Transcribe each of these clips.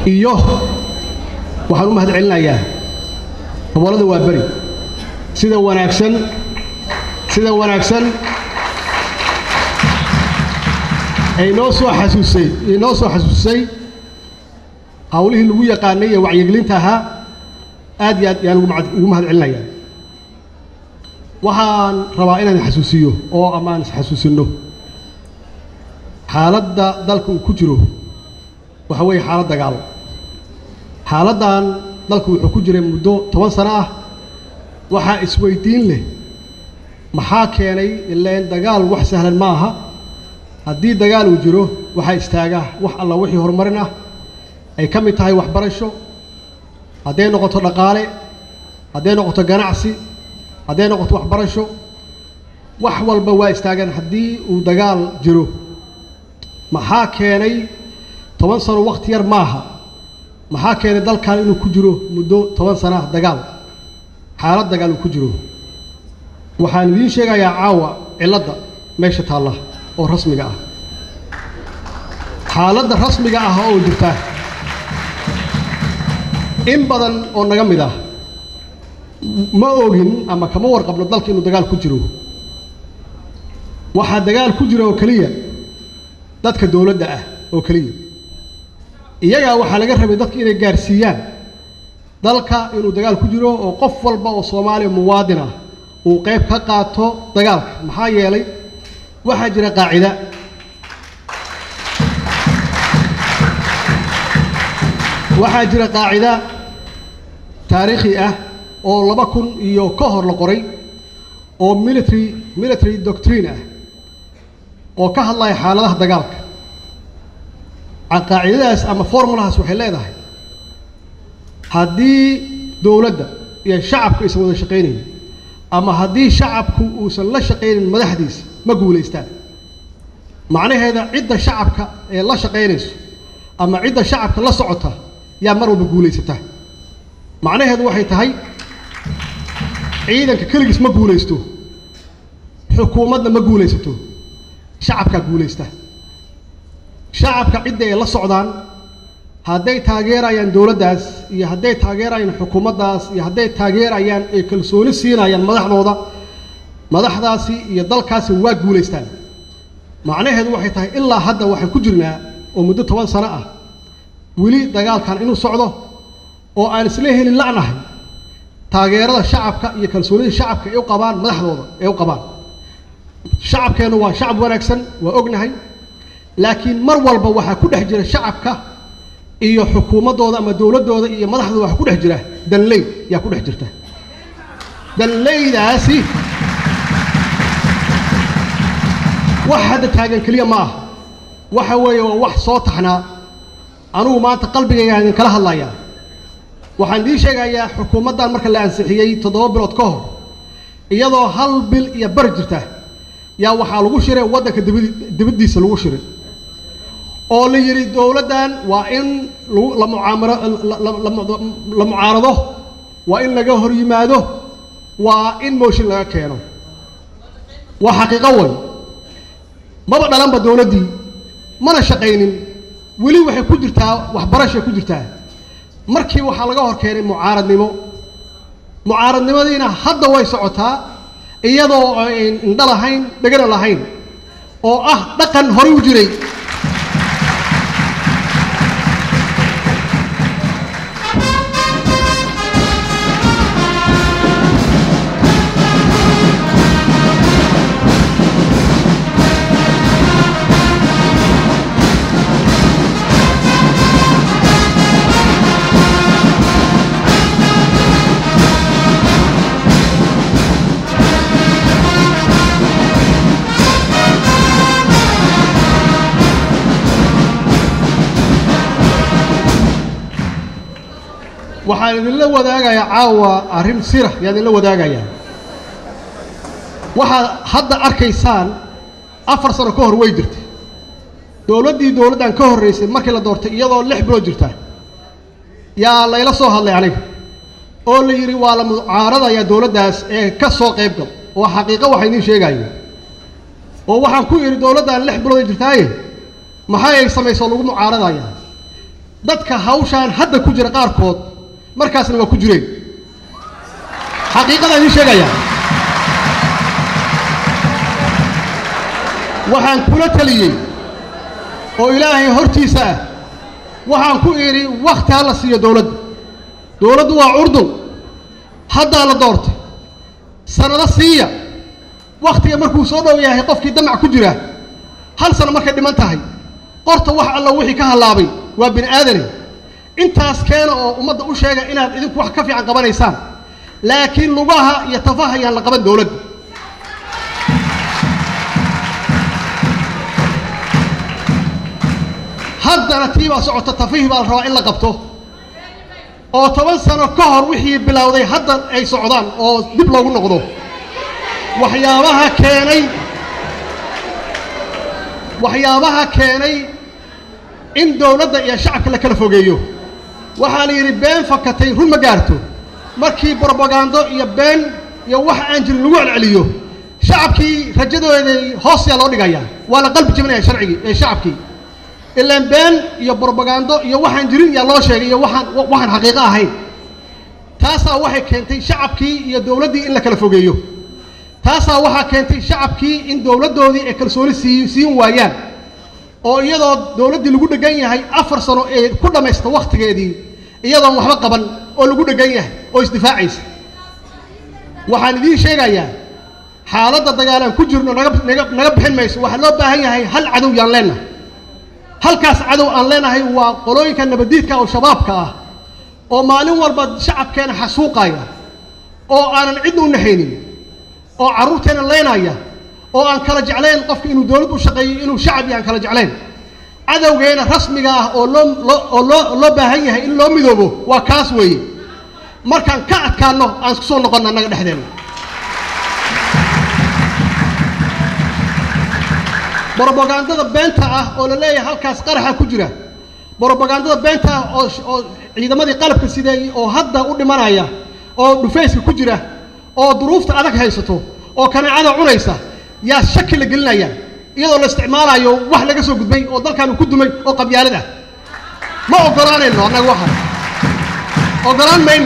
iyo waxaan u mahad celinayaa gobollada waa beri sida wanaagsan sida wanaagsan ay noo soo xasuusay inoo soo xasuusay hawlihii lagu yaqaanay ee wacyigelinta ahaa aad iyo aad ayaan ugu mahad- ugu mahad celinayaa waxaan rabaa inaan xasuusiyo oo ama aan isxasuusinno xaaladda dalka uu ku jiro waxa weeye xaalad dagaal xaaladdan dalku wuxuu ku jiray muddo toban sano ah waxaa isweydiin leh maxaa keenay ileen dagaal wax sahlan ma aha haddii dagaal uu jiro waxaa istaagaa wax alla wixii horumarin ah ay ka mid tahay waxbarasho hadday noqoto dhaqaale hadday noqoto ganacsi hadday noqoto waxbarasho wax walba waa istaagaan haddii uu dagaal jiro maxaa keenay toban sano wakhti yar maaha maxaa keenay dalkan inuu ku jiro muddo toban sana ah dagaal xaalad dagaal uu ku jiro waxaan idiin sheegayaa caawa cilladda meesha taalla oo rasmiga ah xaaladda rasmiga ah oo jirta in badan oo naga mid ah ma ogin ama kama warqabno dalka inuu dagaal ku jiro waxaa dagaal ku jira oo keliya dadka dowladda ah oo keliya iyagaa waxaa laga rabay dadka inay gaarsiiyaan dalka inuu dagaal ku jiro oo qof walba oo soomaaliya muwaadin ah uu qayb ka qaato dagaalka maxaa yeelay waxaa jira qaacida waxaa jira qaacida taariikhi ah oo laba kun iyo ka hor la qoray oo military military doctrine ah oo ka hadlaya xaaladaha dagaalka qaacidadaas ama formulahaas waxay leedahay haddii dowladda iyo shacabku aysan wada shaqaynayn ama haddii shacabku uusan la shaqaynin madaxdiisa ma guulaystaan macnaheeda cidda shacabka ee la shaqaynayso ama cidda shacabka la socota yaa mar walba guulaysata macnaheedu waxay tahay ciidanka keligiis ma guulaysto xukuumadna ma guulaysato shacabkaa guulaysta shacabka cidda ay la socdaan hadday taageerayaan dowladdaas iyo hadday taageerayaan xukuumaddaas iyo hadday taageerayaan ay kalsooni siinayaan madaxdooda madaxdaasi iyo dalkaasi waa guulaystaan macnaheedu waxay tahay ilaa hadda waxaan ku jirnaa oo muddo toban sano ah weli dagaalkan inuu socdo oo aan isla helin la'nahay taageerada shacabka iyo kalsoonida shacabka ay u qabaan madaxdooda ay u qabaan shacabkeennu waa shacab wanaagsan waa ognahay laakiin mar walba waxaa ku dhex jira shacabka iyo xukuumaddooda ama dowladdooda iyo madaxdooda waxaa ku dhex jira danley yaa ku dhex jirta danleydaasi wax hadda taagan keliya ma aha waxa weeye waa wax soo taxnaa anugu maanta qalbigayga idin kala hadlayaa waxaan idiin sheegayaa xukuumaddan marka la ansixiyey toddoba bilood ka hor iyadoo hal bil iyo bar jirta yaa waxaa lagu shiray waddanka dibadi- dibaddiisa lagu shiray oo la yidhi dowladdan waa in lagu la mucaamaro la- la- la- la mucaarado waa in laga hor yimaado waa in mooshin laga keeno waa xaqiiqo way maba dhalanba dowladdii mana shaqaynin weli waxay ku jirtaa waxbarashay ku jirtaa markii waxaa laga hor keenay mucaaradnimo mucaaradnimadiina hadda way socotaa iyadoo ayn indho lahayn dhegana lahayn oo ah dhaqan horey u jiray waxaan idinla wadaagayaa caawa arrin sira yaan idinla wadaagayaa waxaad hadda arkaysaan afar sano ka hor way jirtay dowladdii dowladdan ka horraysay markii la doortay iyadoo lix bilood jirta yaa layla soo hadlay aniga oo la yidhi waa la mucaaradayaa dowladdaas ee ka soo qayb gal oo xaqiiqo waxa idiin sheegayo oo waxaan ku idhi dowladdan lix bilood ay jirtaaye maxay ay samayso lagu mucaaradaya dadka hawshaan hadda ku jira qaarkood markaasna waa ku jireen xaqiiqadaan idiin sheegayaa waxaan kula taliyey oo ilaahay hortiisa ah waxaan ku idhi wakhti ha la siiyo dowladda dowladdu waa curdun haddaa la doortay sannado siiya wakhtiga markuu soo dhow yahay qofkii damac ku jira hal sano markay dhiman tahay qorta wax alla wixii ka hallaabay waa bini aadane intaas keena oo ummadda u sheega inaad idinku wax ka fiican qabanaysaan laakiin lugaha iyo tafaha ayaan la qaban dowladda haddana tii baa socota tafihii baa la rabaa in la qabto oo toban sano ka hor wixii bilowday hadda ay socdaan oo dib loogu noqdo waxyaabaha keenay waxyaabaha keenay in dowladda iyo shacabka la kala fogeeyo waxaa la yidhi been fakatay run ma gaarto markii brobagando iyo been iyo wax aan jirin lagu celceliyo shacabkii rajadooday hoosayaa loo dhigayaa waa la qalbi jebinaya sharcigii ee shacabkii ilaan been iyo brobagando iyo waxaan jirin yaa loo sheegay iyo waxaan waxaan xaqiiqo ahayn taasaa waxay keentay shacabkii iyo dowladdii in la kala fogeeyo taasaa waxaa keentay shacabkii in dowladdoodii ay kalsooni sii siin waayaan oo iyadoo dowladdii lagu dheggan yahay afar sano ee ku dhammaysta wakhtigeedii iyadoon waxba qaban oo lagu dheggan yahay oo isdifaacaysa waxaan idiin sheegayaa xaaladda dagaalaan ku jirno naga naga naga bixin mayso waxaa loo baahan yahay hal cadow yaan leennahay halkaas cadow aan leenahay waa qolooyinka nabaddiidka oo shabaabka ah oo maalin walba shacabkeena xasuuqaya oo aanan cidna u naxaynin oo carruurteena leynaya oo aan kala jeclayn qofka inuu dowlad u shaqeeyo inuu shacab iyo aan kala jeclayn cadowgeena rasmiga ah oo loo loo oo loo loo baahan yahay in loo midoobo waa kaas weeye markaan ka adkaanno aan isku soo noqonna annaga dhexdeena brobagandada beenta ah oo la leeyahay halkaas qaraxa ku jira brobagandada beenta ah oo oo ciidamadii qalabka sideeyey oo hadda u dhimanaya oo dhufayska ku jira oo duruufta adag haysato oo kaneecada cunaysa yaa shaki la gelinaya iyadoo la isticmaalayo wax laga soo gudbay oo dalkaanu ku dumay oo qabyaalad ah ma oggolaanayno annaga waxa oggolaan mayno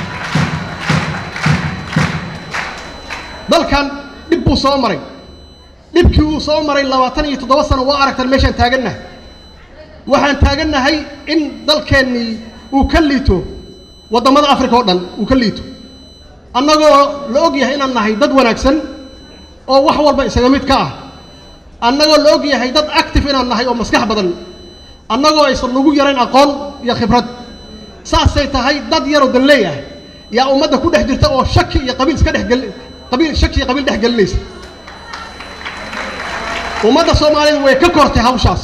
dalkan dhib buu soo maray dhibkii uu soo maray labaatan iyo toddoba sano waa aragtan meeshaan taagannahay waxaan taagannahay in dalkeennii uu ka liito waddamada africa oo dhan uu ka liito annagoo la og yahay inaan nahay dad wanaagsan oo wax walba isaga mid ka ah annagoo la og yahay dad active inaan nahay oo maskax badan annagoo aysan nagu yarayn aqoon iyo khibrad saasay tahay dad yaroo danleey ah yaa ummadda ku dhex jirta oo shaki iyo qabiil iska dhexgel qabiil shaki iyo qabiil dhex gelinaysa ummadda soomaalida way ka kortay hawshaas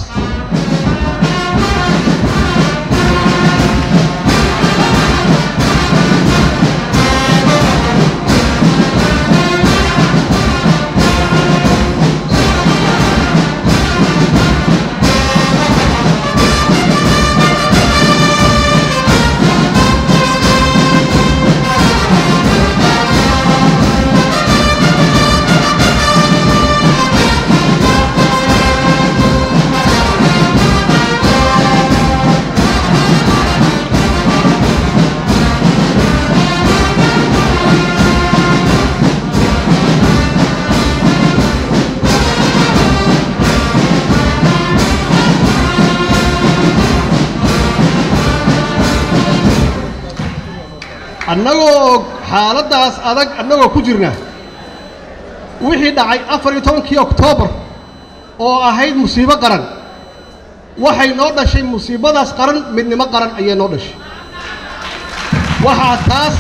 annagoo xaaladdaas adag annagoo ku jirna wixii dhacay afar iyo tobankii oktoobar oo ahayd musiibo qaran waxay noo dhashay musiibadaas qaran midnimo qaran ayay noo dhashay waxaa taas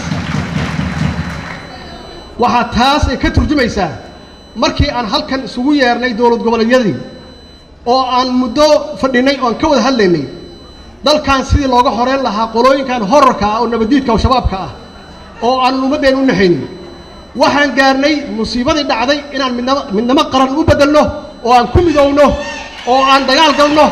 waxaa taas ay ka turjumaysaa markii aan halkan isugu yeernay dowlad goboleedyadii oo aan muddo fadhinay oo aan ka wada hadlaynay dalkan sidii looga horeyn lahaa qolooyinkan horarka ah oo nabaddiidka oo shabaabka ah oo aanan ummaddeen u naxaynin waxaan gaarnay musiibadii dhacday inaan midnamo midnimo qaran u beddelno oo aan ku midowno oo aan dagaal galno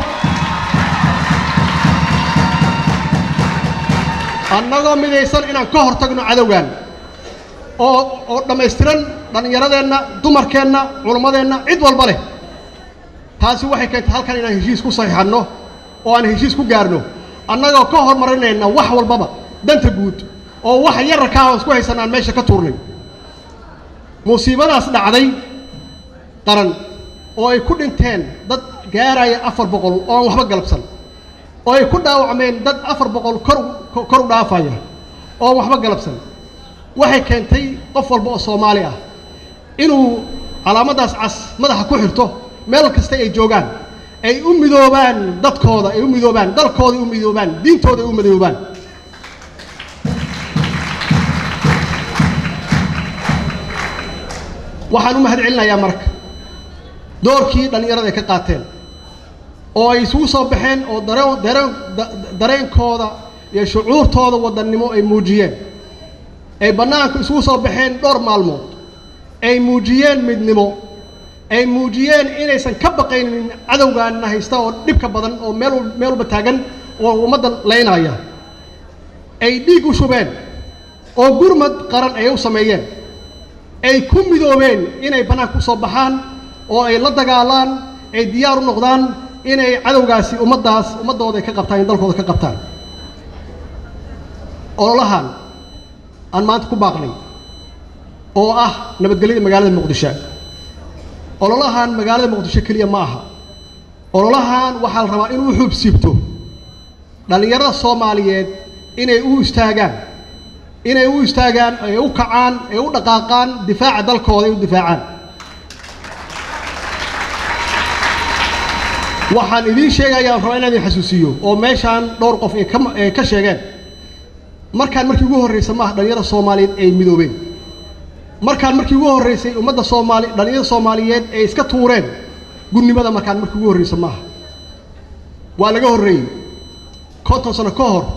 annagoo midaysan inaan ka hor tagno cadowgan oo oo dhammaystiran dhallinyaradeenna dumarkeenna culammadeenna cid walba leh taasi waxay keentay halkan inaan heshiis ku saxiixanno oo aan heshiis ku gaarno annagoo ka hormarinayna wax walbaba danta guud oo wax yararkaa aan isku haysan aan meesha ka tuurnay musiibadaas dhacday qaran oo ay ku dhinteen dad gaaraya afar boqol oo aan waxba galabsan oo ay ku dhaawacmeen dad afar boqol kor kor u dhaafaya oo aan waxba galabsan waxay keentay qof walba oo soomaali ah inuu calaamaddaas cas madaxa ku xirto meel kasta ay joogaan ay u midoobaan dadkooda ay u midoobaan dalkooda ay u midoobaan diintooda ay u midoobaan waxaan u mahad celinayaa marka doorkii dhallinyarada ay ka qaateen oo ay isugu soo baxeen oo dareen dareen dareenkooda iyo shucuurtooda wadannimo ay muujiyeen ay bannaanka isugu soo baxeen dhowr maalmood ay muujiyeen midnimo ay muujiyeen inaysan ka baqaynin cadowgaana haysta oo dhibka badan oo meel meel walba taagan oo ummadda laynaya ay dhiig u shubeen oo gurmad qaran ay u sameeyeen ay ku midoobeen inay bannaanka u soo baxaan oo ay la dagaalaan ay diyaar u noqdaan inay cadowgaasi ummaddaas ummaddooda ay ka qabtaan in dalkooda ka qabtaan ololahan aan maanta ku baaqnay oo ah nabadgelyada magaalada muqdisho ololahan magaalada muqdisho keliya ma aha ololahan waxaa la rabaa inuu xuubsiibto dhallinyarada soomaaliyeed inay u istaagaan inay u istaagaan ay u kacaan ay u dhaqaaqaan difaaca dalkooda ay u difaacaan waxaan idiin sheegayaa aan rabaa inaan idin xasuusiyo oo meeshaan dhowr qof ay ka ay ka sheegeen markaan markii ugu horraysa maaha dhallinyarada soomaaliyeed ay midoobeen markaan markii ugu horraysay ummadda soomaali dhallinyarada soomaaliyeed ay iska tuureen gudnimada markaan markii ugu horraysa maaha waa laga horreeyey konton sano ka hor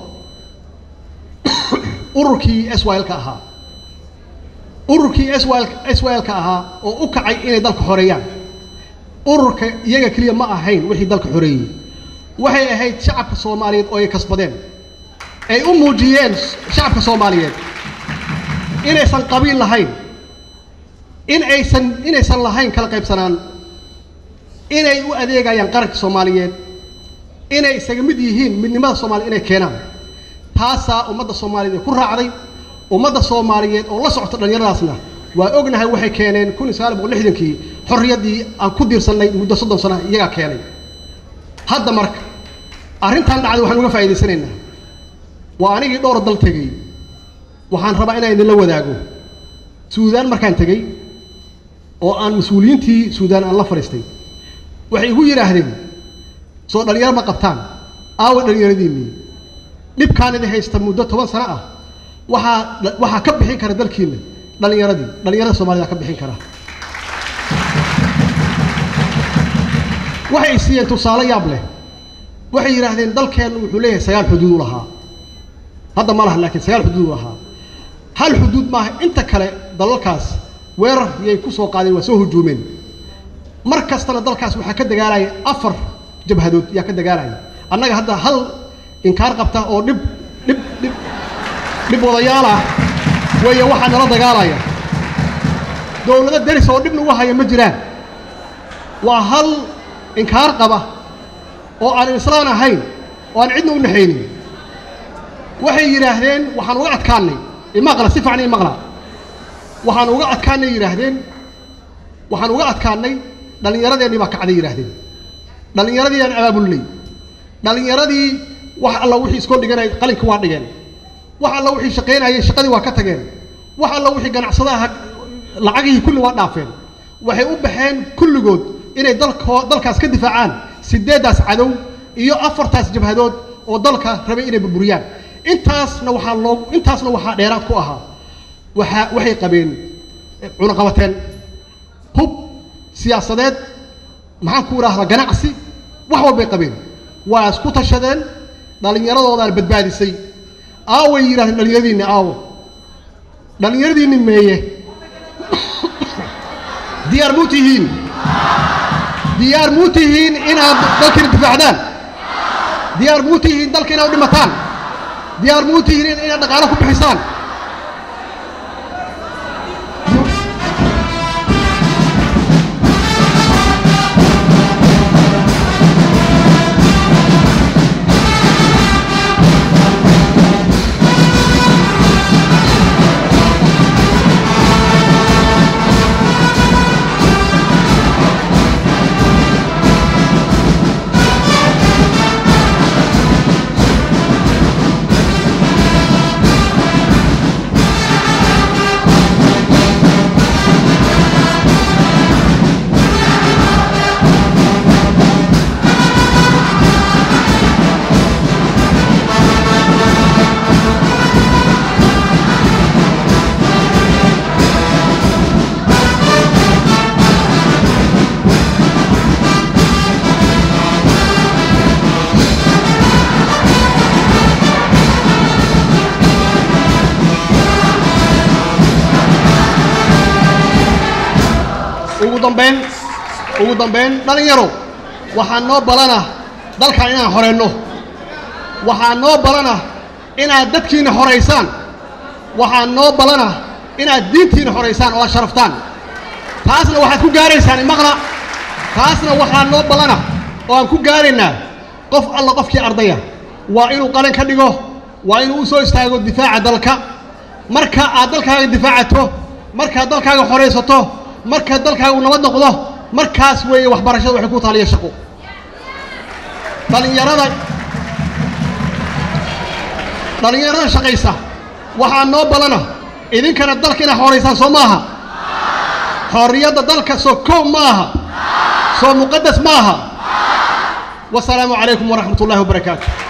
ururkii s y lka ahaa ururkii s y s y lka ahaa oo u kacay inay dalka xoreeyaan ururka iyaga keliya ma ahayn wixii dalka xoreeyey waxay ahayd shacabka soomaaliyeed oo ay kasbadeen ay u muujiyeen shacabka soomaaliyeed inaysan qabiil lahayn in aysan inaysan lahayn kala qaybsanaan inay u adeegayaan qaranka soomaaliyeed inay isaga mid yihiin midnimada soomaaliya inay keenaan taasaa ummadda soomaaliyeed ee ku raacday ummadda soomaaliyeed oo la socota dhallinyaradaasna waa ognahay waxay keeneen kun iyo sagaal boqol lixdankii xorriyaddii aan ku diirsannay muddo soddon sana iyagaa keenay hadda marka arrintan dhacday waxaan uga faa'idaysanaynaa waa anigii dhowr dal tegey waxaan rabaa inaan idinla wadaago suudaan markaan tegey oo aan mas-uuliyiintii suudaan aan la fadhiistay waxay igu yidhaahdeen soo dhallinyaro ma qabtaan aawa dhallinyaradiinnii dhibkaan idin haysta muddo toban sano ah waxaa waxaa ka bixin kara dalkiinna dhallinyaradii dhallinyarada soomaalida ka bixin kara waxay siiyeen tusaale yaab leh waxay yidhaahdeen dalkeennu wuxuu leeyahay sagaal xuduud u lahaa hadda ma laha laakiin sagaal xuduud u lahaa hal xuduud maaha inta kale dalalkaas weerar yay ku soo qaadeen waa soo hujuumeen mar kastana dalkaas waxaa ka dagaalaya afar jabhadood yaa ka dagaalaya annaga hadda hal inkaar qabta oo dhib dhib dhib dhib wadayaal ah weeye waxaa nala dagaalaya dowlado deris oo dhib nagu haya ma jiraan waa hal inkaar qaba oo aan islaan ahayn oo aan cidna u naxaynin waxay yidhaahdeen waxaan uga adkaannay imaqla si fiican imaqla waxaan uga adkaannay yidhaahdeen waxaan uga adkaannay dhallinyaradeenii baa kacday yidhaahdeen dhallinyaradii aan abaabulnay dhallinyaradii wax alla wixii iskoo dhiganay qalinka waa dhigeen wax alla wixii shaqaynayay shaqadii waa ka tageen wax alla wixii ganacsadaha lacagihii kulli waa dhaafeen waxay u baxeen kulligood inay dalko dalkaas ka difaacaan sideeddaas cadow iyo afartaas jabhadood oo dalka rabay inay burburiyaan intaasna waxaa loogu intaasna waxaa dheeraad ku ahaa waxaa waxay qabeen cunaqabateen hub siyaasadeed maxaan ku idhaahdaa ganacsi wax walbay qabeen waa isku tashadeen dhallinyaradoodaana badbaadisay aaway yidhahdeen dhallinyaradiinni aawo dhallinyaradiinni meeye diyaar muu tihiin diyaar muu tihiin inaad dalkiina difaacdaan diyaar muu tihiin dalka inaad u dhimataan diyaar muu tihiin inaad dhaqaalo ku bixisaan dambayn ugu dambayn dhallinyaro waxaa noo balana dalkan inaan horeyno waxaa noo balana inaad dadkiinna horaysaan waxaa noo balana inaad diintiinna horaysaan oo aad sharaftaan taasna waxaad ku gaaraysaan imaqla taasna waxaa noo ballana oo aan ku gaaraynaa qof alla qofkii ardaya waa inuu qalin ka dhigo waa inuu u soo istaago difaaca dalka marka aad dalkaaga difaacato markaad dalkaaga horaysato marka dalkaaga uu nabad noqdo markaas weeye waxbarashada waxay ku taaliya shaqo dhallinyarada dhallinyarada shaqaysa waxaa noo ballana idinkana dalka inaad horaysaan soo maaha xorriyadda dalka soo kow ma aha soo muqadas ma aha wasalaamu calaykum waraxmat ullahi wabarakaatu